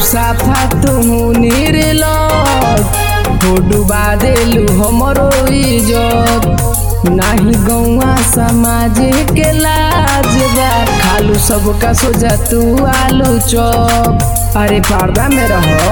साफा तुहू निर्लज हो डुबा देलू हमरो इज्जत नाही गौवा समाज के लाज बा खालू सबका सोजा तू आलू चौप अरे पर्दा में रहो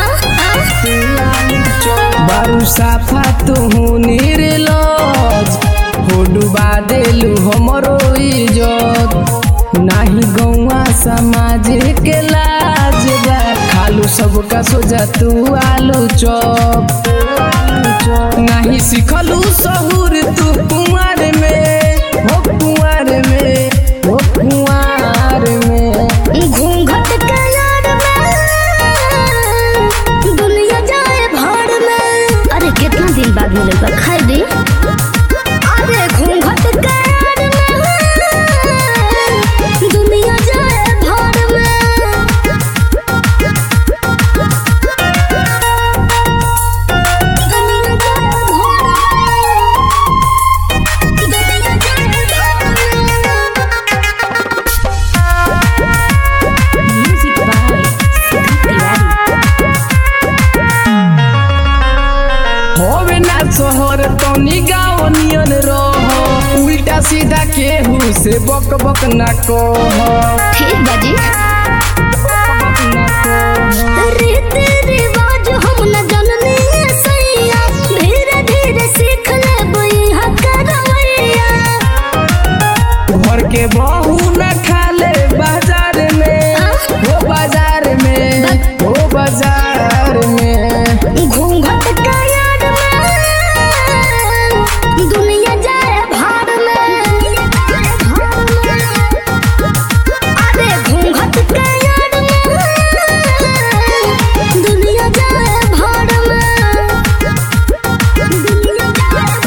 बारू साफा तुहू निर्लज हो डुबा देलू हमरो इज्जत नाही गौवा समाज के लाज बा खालू सबका सोजा तू आलू चौप नाही सिखलू सहूर तू कुंवर में हो कुंवर में हो कुंवर में घूंघट के यार में दुनिया जाए भाड़ में अरे कितना दिन बाद मिले बा खाई दी अरे घूंघट के यार में दुनिया जाए भाड़ में दुनिया जाए भाड़ में दुनिया जाए भाड़ में Music by Siddharth Tiwari. होवे ना शहर तनी गाँव नियन रह उल्टा सीधा केहू से बक बक ना कह ठीक बाजी बक ना कह रीति रिवाज हम न जननी सैया धीरे धीरे सीख ले हक रवैया घर के बहू न खाले बाजार में हो बाजार में हो बाजार में घूंघट का याद में दुनिया जाए भाड़ में अरे घूंघट का याद में दुनिया जाए भाड़ में दुनिया जाए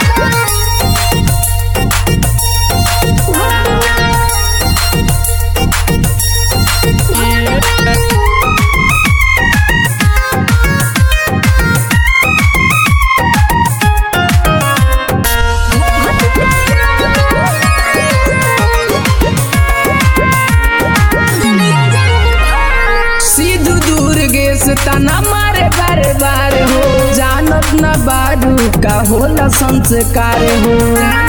भाड़ में सिद्धू दुर्गे से तना मारे बारे बारे हो जानत न बारू का होला संस्कार हो